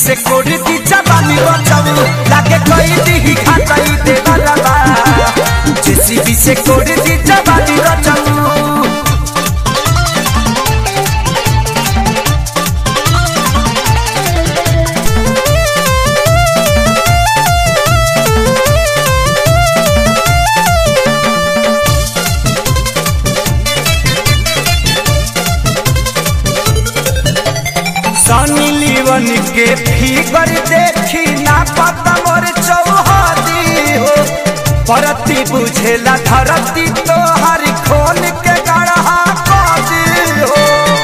से कोड़ी दी जवानी बचाऊ लागे कोई दी खाताई दे बलबा जेसीबी से कोड़ी दी जवानी बचाऊ सनी लीवन के फिगर देखी ना पता मोर चौहदी हो परती बुझेला धरती तो हर खोल के गढ़ा कदी हो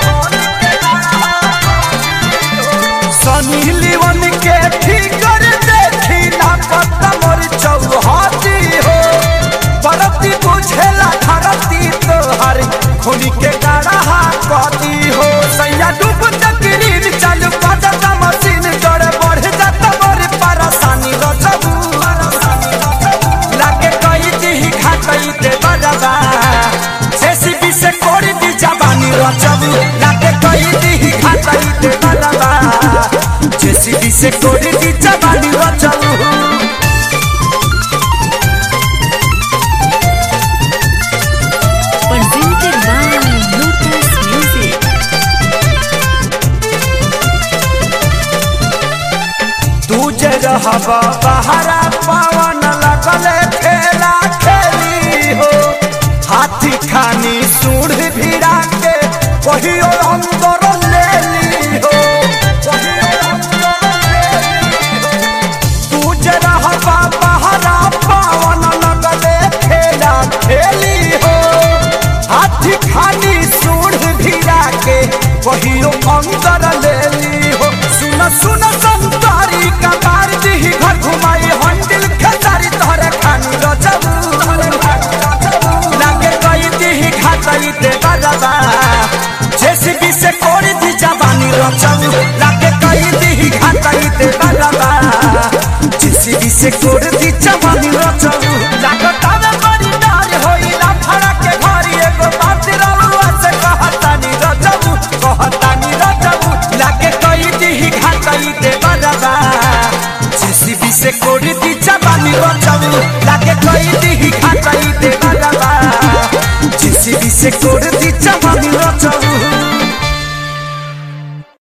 सनी लीवन के फिगर देखी ना पता मोर चौहदी हो परती बुझेला धरती तो हर खोल के गढ़ा कदी हो सैया डूब तकरीर चालू करता मशीन जोड़े बढ़ जाता बड़ी परेशानी रचबू लागे कई दी खातई दे बजबा जेसीबी से कोड़ी दी जवानी रचबू लागे कई दी खातई दे बजबा जेसीबी से कोड़ी दी जवानी रचबू presented by Lotus Music. तू जे रहबा बहरा पवन लगले खेला खेली हो हाथी खानी सूढ़ भिड़ा के कहियो अंदर ले ली हो कहियो अंदर ले ली हो। तू जे रहबा बहरा पवन लगले खेला खेली हो हाथी खानी सूढ़ भिड़ा के कहियो अंदर ले ली हो सुन सुन संतारी का मार दी घर घुमाई हंडिल खेसारी तोहरे खानी रचबू लागे कई दी खातई दे बजबा जेसीबी से कोड़ी दी जवानी रचबू लागे कई दी खातई दे बजबा जेसीबी से कोड़ी दी जवानी रचबू लागता में बड़ी डार होई ना फड़ा के घरी एगो बात रलुआ से कहतानी रचबू कहतानी रचबू लागे कई दी खातई दे बजबा जेसीबी से कोड़ी दी जवानी रचबू लागे कई दी खातई दे बजबा जेसीबी से कोड़ी दी जवानी रचबू